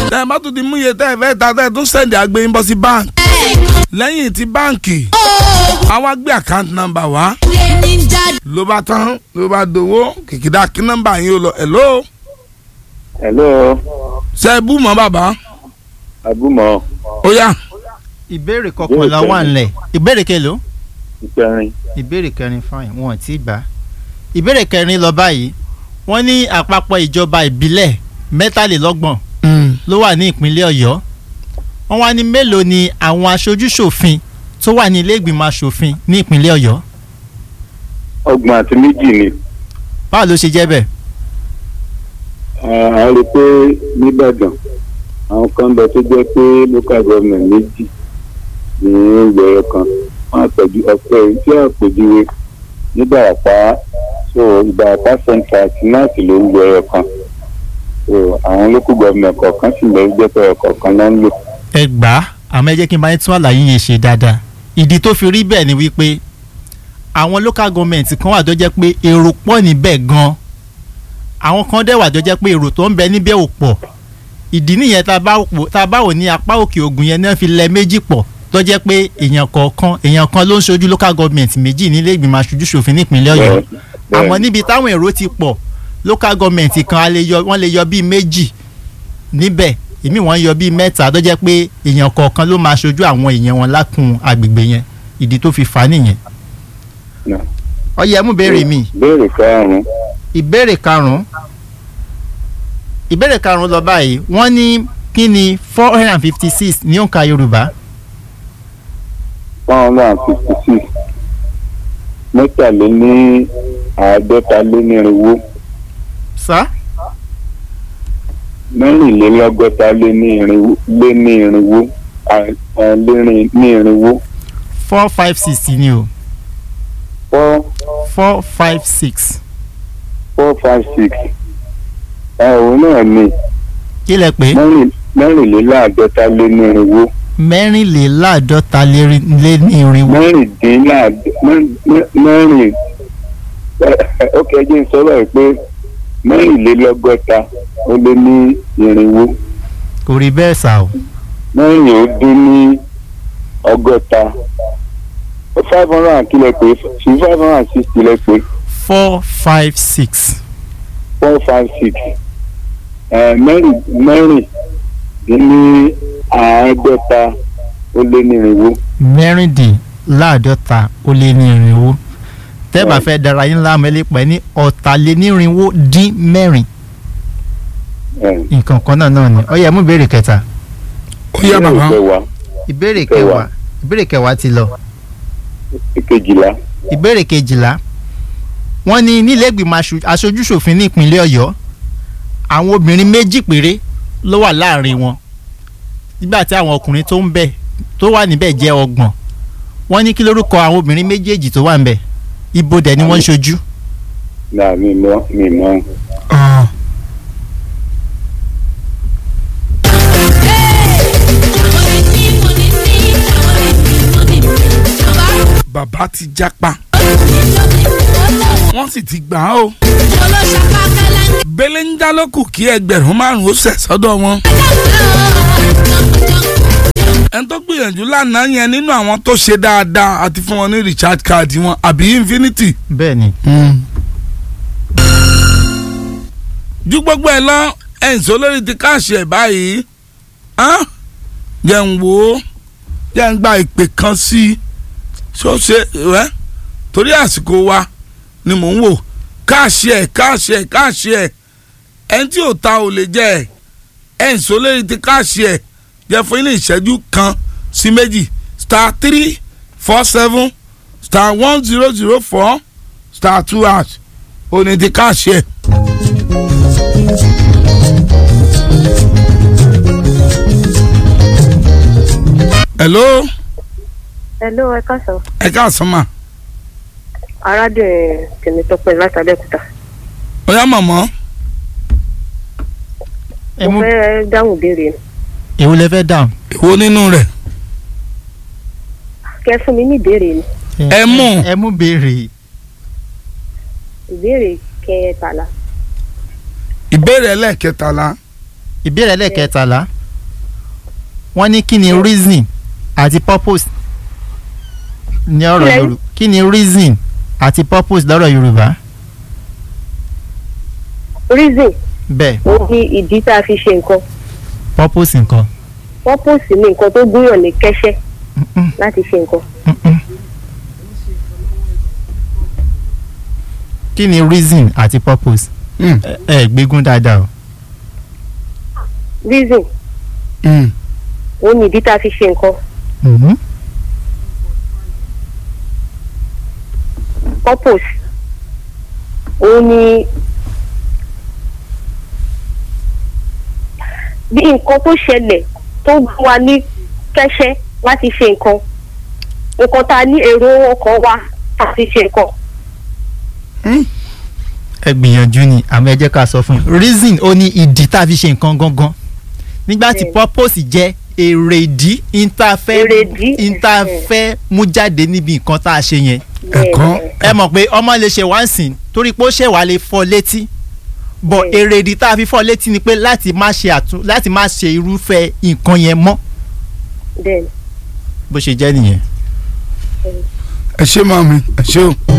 tẹ́ ẹ bá tún ti mú iye tẹ́ ẹ fẹ́ ta tẹ́ ẹ tún sẹ́ndì àgbẹ̀yìn bọ́ sí báńkì lẹ́yìn tí báńkì àwa gbé àkáǹtì nọ́mbà wá ló bá tán ló bá dowó kìkìdá kí nọ́mbà yín ó lọ hello hello ṣe é bú mọ́ bàbá abúmọ̀ ó yá ìbéèrè kọkànlá wà nílẹ̀ ìbéèrè kelo ìkẹrin ìbéèrè kẹrin fine wọn ò tí ì gbà ìbéèrè kẹrin lọ báyìí wọ́n ní àpapọ̀ ìjọba ìbílẹ̀ mẹ́tàlélọ́gbọ̀n ló wà ní ìpínlẹ̀ ọ̀yọ́ wọ́n wá ní mélòó ni àwọn aṣojú-ṣòfin tó wà ní ilé ìgbìmọ̀ aṣòfin ní ìpínlẹ̀ ọ̀yọ́ ọgbọ̀n àti méjì ni báwo ló ṣe jẹ́ bẹ́ẹ̀ a rí i pé nìbàdàn àwọn kan bẹ tó jẹ́ pé local government méjì ní ìgbẹ̀rẹ̀ kan wọ́n àpèjú ọ̀pẹ tí àpèjúwe ní Ìbàràpá so Ìbàràpá central àti náàtì ló ń gbẹ̀rẹ̀ kan so àwọn local government kọ̀ọ̀kan sì lè jẹ́ pé ọ̀kọ̀ọ̀kan náà ń lò. ẹ gbà á àmọ́ ẹ jẹ́ kí n bá yín tún àlàyé yẹn ṣe dáadáa ìdí tó fi rí bẹ́ẹ̀ ni wípé àwọn local government kan wà tó jẹ́ pé èrò pọ̀ níbẹ̀ gan-an àwọn kan dẹ̀ wà tó jẹ́ pé èrò tó ń bẹ níbẹ̀ ò pọ̀ ìdí nìyẹn tá a bá wò- tá a bá wò ní apá òkè ògùn yẹn náà fi lẹ méjì pọ̀ tó jẹ́ pé èèyàn kọ̀ọ̀kan èèyàn kan ló ń ṣojú local government méjì nílé ìgbìmọ̀ aṣojú ṣòfin nípínlẹ̀ ọ̀yọ́ Bẹ́ẹ̀, bẹ́ẹ̀. àmọ́ níbi táwọn èrò ti pọ̀ local government kan a lè yọ wọ́n lè yọ bíi méjì níbẹ̀ èmi wọ́n yọ bíi mẹ́ta tó jẹ́ pé èèyàn kọ̀ọ̀kan ló máa ṣojú àwọn èèyàn wọn lákùn agbègbè yẹn ìdí tó fi fà á nìyẹn. Náà. ọyẹ mú béèrè mi béèrè karùn-ún ìbéèrè karùn-ún ìbéèrè karùn-ún lọ báyìí wọ́n ní kí ni four hundred and fifty six ní òǹkà yorùbá one hundred and fifty six mẹ́tàléní àádọ́ta lé ní irinwó sá mẹ́rìnlélọ́gọ́ta lé ní irinwó lé ní irinwó à- à, lérin ní irinwó four five six ni o four four five six four five six ẹ òun náà ni kí lẹ pé mẹ́rìn- mẹ́rìnléláàádọ́ta lé ní irinwó mẹ́rìnléláàádọ́ta lé lé ní irinwó mẹ́rìndínláàdọ́ mẹ́rin ó kẹjẹ ń sọ̀rọ̀ ẹ̀ pé mẹ́rìnlélọ́gọ́ta ó lé ní irinwó kò rí bẹ́ẹ̀ sá o mẹ́rin ó dín ní ọgọ́ta five hundred and kílẹ̀ pé sí five hundred and sixty lẹ́ pé four five six four five six mẹ́rin mẹ́rin dín ní àádọ́ta ó lé ní irinwó. mẹ́rìndínláàádọ́ta ó lé ní irinwó tẹ́ bá fẹ́ dára yín láàmú ẹ lè pẹ́ ní ọ̀tàlénírínwó dín mẹ́rin ẹ̀, nǹkan kan náà náà ni ó yẹ mú ìbéèrè kẹta ó yá bàbá ìkẹwàá ìbéèrè Kẹwàá. kẹwàá ìbéèrè kẹwàá ti lọ ìkejìlá ìbéèrè kejìlá wọ́n ní nílẹ̀ẹ́gbìmọ̀ aṣo- aṣojúṣòfin ní ìpínlẹ̀ ọ̀yọ́ àwọn obìnrin méjì péré ló wà láàrin wọn nígbà tí àwọn ọkùnrin tó ń bẹ tó wà níbẹ̀ jẹ́ ọgbọ̀n wọ́n ní kí lórúkọ àwọn obìnrin méjèèjì tó wà níbẹ̀ ibo dẹ̀ ni wọ́n ń ṣojú náà mi mọ mi mọ Ah, bàbá ti jápa wọ́n sì ti gbà á o bẹ́lẹ̀ ń já lókù kí ẹgbẹ̀rún márùn-ún ó sẹ̀ sọ́dọ̀ wọn ẹni tó gbìyànjú lánàá yẹn nínú àwọn tó ṣe dáadáa àti fún wọn ní recharge card wọn àbí infinity bẹ́ẹ̀ ni ju gbogbo ẹ lọ ẹ̀ǹsọ́ lórí ti káàṣì ẹ̀ báyìí hàn? jẹ́ ń wò ó jẹ́ ń gba ìpè kan sí i ṣó ṣe rẹ́ torí àsìkò wa ni mò ń wò káàṣì ẹ̀ káàṣì ẹ̀ káàṣì ẹ̀ ẹni tí ò ta ò lè jẹ́ ẹ̀ ẹ̀ǹsọ́ lórí ti káàṣì ẹ̀ jẹ́ fún ilé ìṣẹ́jú kan sí méjì star three four seven star one zero zero four star two hash òní ti káàṣì ẹ̀. hello Hello, ẹ káàsán. ẹ káàsán mà Arábìnrin Tèmítọ́pẹ́ láti Abẹ́òkúta. ọ̀yá màmá ẹ Mo mú fẹ́ dáhùn ìbéèrè ni. èwo lẹ fẹ́ dáhùn. èwo nínú rẹ̀ Kẹ́ fún mi ní ìbéèrè ni. Ẹ mú. ẹ mú béèrè Ìbéèrè kẹtàlá. ìbéèrè ẹlẹ́ẹ̀kẹtàlá ìbéèrè ẹlẹ́ẹ̀kẹtàlá wọ́n ní kí ni reason àti purpose ní ọ̀rọ̀ Kílẹ̀? yorùbá kí ni reason àti purpose lọ́rọ̀ yorùbá reason bẹ́ẹ̀ ó ní ìdí tá a fi ṣe nǹkan purpose nǹkan purpose ní nǹkan tó gúnyàn ní kẹ́sẹ́ Mm-mm, láti ṣe nǹkan mm-mm. kí ni reason àti purpose Mm, ẹ ẹ gbégún dáadáa o reason mm, ó ní ìdí tá a fi ṣe nǹkan Mhm. purpose ó ní bí nǹkan tó ṣẹlẹ̀ tó gún wa ní kẹ́sẹ́ láti ṣe nǹkan nǹkan tá a ní èrò ọkàn wa láti ṣe nǹkan mm. ẹ gbìyànjú ni àmọ́ ẹ jẹ́ ká sọ fún yín reason ó ní ìdí tá a fi ṣe nǹkan gangan nígbà tí Bẹ́ẹ̀. purpose jẹ́ èrèdí ìntàfẹ́ Èrèdí, ìntàfẹ́ mú jáde níbi nǹkan tá a ṣe yẹn Ẹ̀kọ́. ẹ mọ̀ pé ọmọ lè ṣe wá ń sìn torí pé ó ṣẹ̀ wá lè fọ́ létí bọ̀ Bẹ́ẹ̀. èrèdí tá a fi fọ́ létí ni pé láti má ṣe àtún láti má ṣe irúfẹ́ nǹkan yẹn mọ́ bẹ́ẹ̀ bó ṣe jẹ́ nìyẹn. ẹ ṣé màmí ẹ ṣé o.